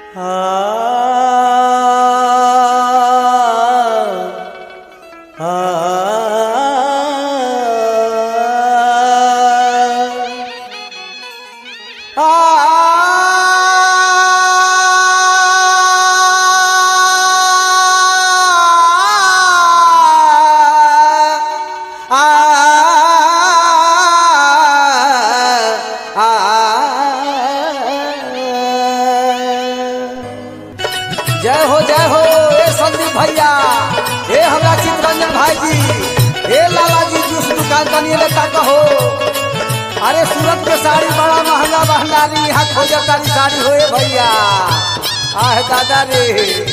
जय हो जय हो ए संदीप भैया ए हमरा चितरंजन भाई जी ए लाला जी जूस दुकान तनी लेता कहो अरे सूरत के साड़ी बड़ा महंगा महंगारी यहाँ खोजे तारी साड़ी होए भैया आह दादा रे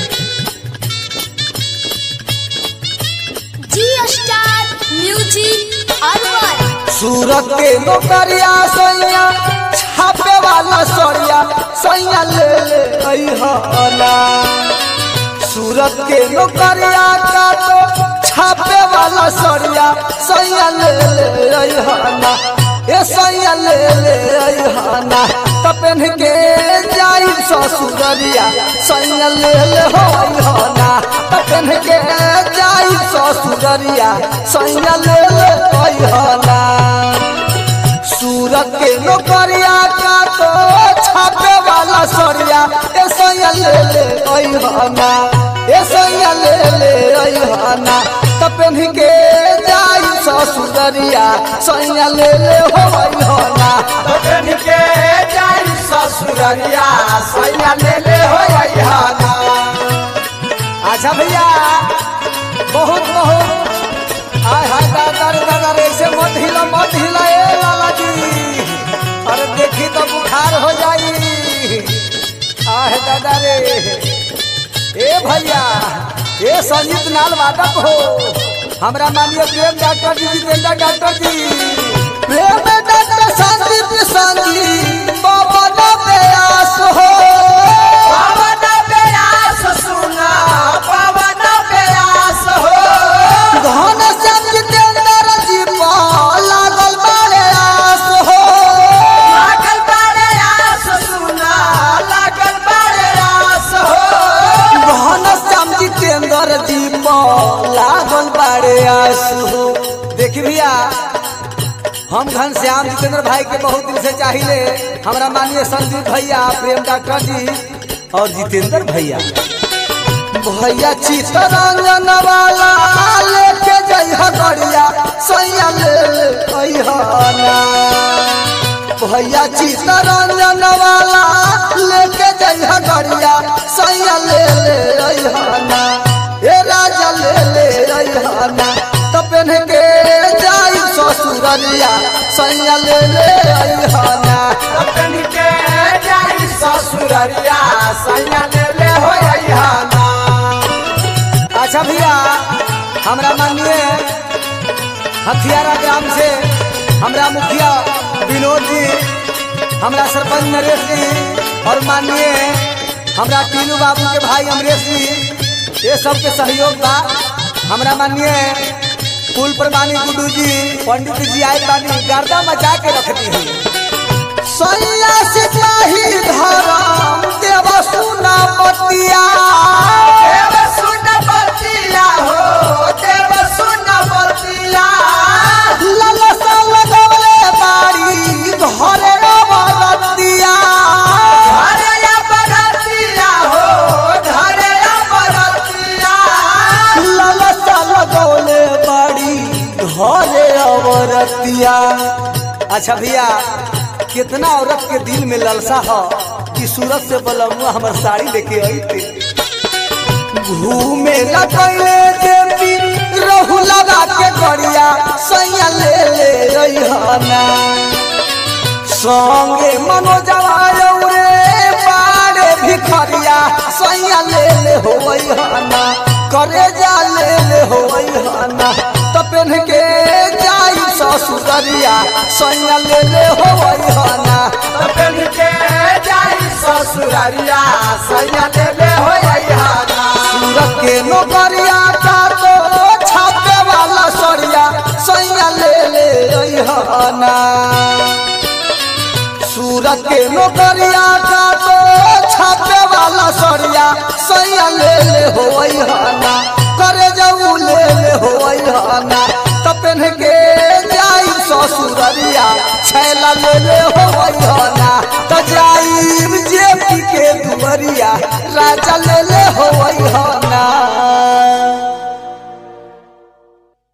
जी स्टार म्यूजिक अरवर सूरत के नौकरिया सैया छापे वाला सड़िया सैया ले ले अइहना सूरत के नौकरिया का तो छापे वाला सड़िया सैया ले ले अइहना ए सैया ले ले अइहना तपन के जाई ससुररिया सैया ले ले हो अइहना तपन के जाई ससुररिया सैया ले ले अइहना सूरत के नौकरिया का तो छापे वाला सरिया ए सैया ले ले अइहना ए सैया ले ले अइहना तपन के जाई ससुररिया सैया ले ले हो अइहना तपन के जाई ससुररिया सैया ले ले हो अइहना अच्छा भैया बहुत बहुत आय हाय दादा रे दादा रे ऐसे मत हिला मत हिला ए लाला जी अरे देखी तो बुखार हो जाई आह दादा रे ए भैया ए संजीत नाल वादक हो हमरा मानिए प्रेम डॉक्टर जी जितेंद्र डॉक्टर जी प्रेम डॉक्टर संदीप संजीत बाबा ना प्रयास हो पवन प्यास सुना पवन प्यास हो घन श्याम जितेंद्र जी पा लागल बारे आस हो लागल बारे आस सुना लागल बारे आस हो घन श्याम जितेंद्र जी पा लागल बारे आस हो देखी भैया हम घन श्याम जितेंद्र भाई के बहुत दिन से चाहिए हमरा मानिए संदीप भैया प्रेम डॉक्टर जी और जितेंद्र भैया भैया चितरंजन वाला लेके जइह गड़िया सैया ले ले अइहना भैया चितरंजन वाला लेके जइह गड़िया सैया ले ले अइहना ए राजा ले ले अइहना तपन के जाई ससुररिया सैया ले ले अइहना तपन के जाई ससुररिया सैया ले ले हो अइहना अच्छा भैया हमरा मानिए हथियारा ग्राम से हमरा मुखिया विनोद जी हमरा सरपंच नरेश जी और मानिए हमरा टीनू बाबू के भाई अमरेश जी ये सब के सहयोग बा हमरा मानिए कुल प्रमाणी गुड्डू जी पंडित जी आए बानी गर्दा मचा के रखती है सैया सिपाही धरम देव सुना पतिया देव सुन बतिया हो देव सुन बतिया ललसा लगवले बाड़ी घरे बरतिया धरे बरतिया हो धरे बरतिया ललसा लगवले बाड़ी घरे अवरतिया अच्छा भैया कितना औरत के दिल में ललसा हो कि सूरत से बलमुआ हमर साड़ी लेके आई थे घूमे लगले देवी रहू लगा के करिया सैया ले ले अइहना संगे मनोजवा रे बाड़े भिखरिया सैया ले ले होइहना करे जा ले ले होइहना तपन के जाई ससुररिया सैया ले ले होइहना तपन के जाई ससुररिया सैया ले ले हो अइहना सूरत के नौकरिया का तो छापे वाला सरिया सैया ले ले अइहना सूरत के नौकरिया का तो छापे वाला होई हना करे जाऊ ले ले होई हना तो पेन के जाई ससुररिया छैला ले ले होई हना तो जाई जे पी के दुवरिया राजा ले ले होई हना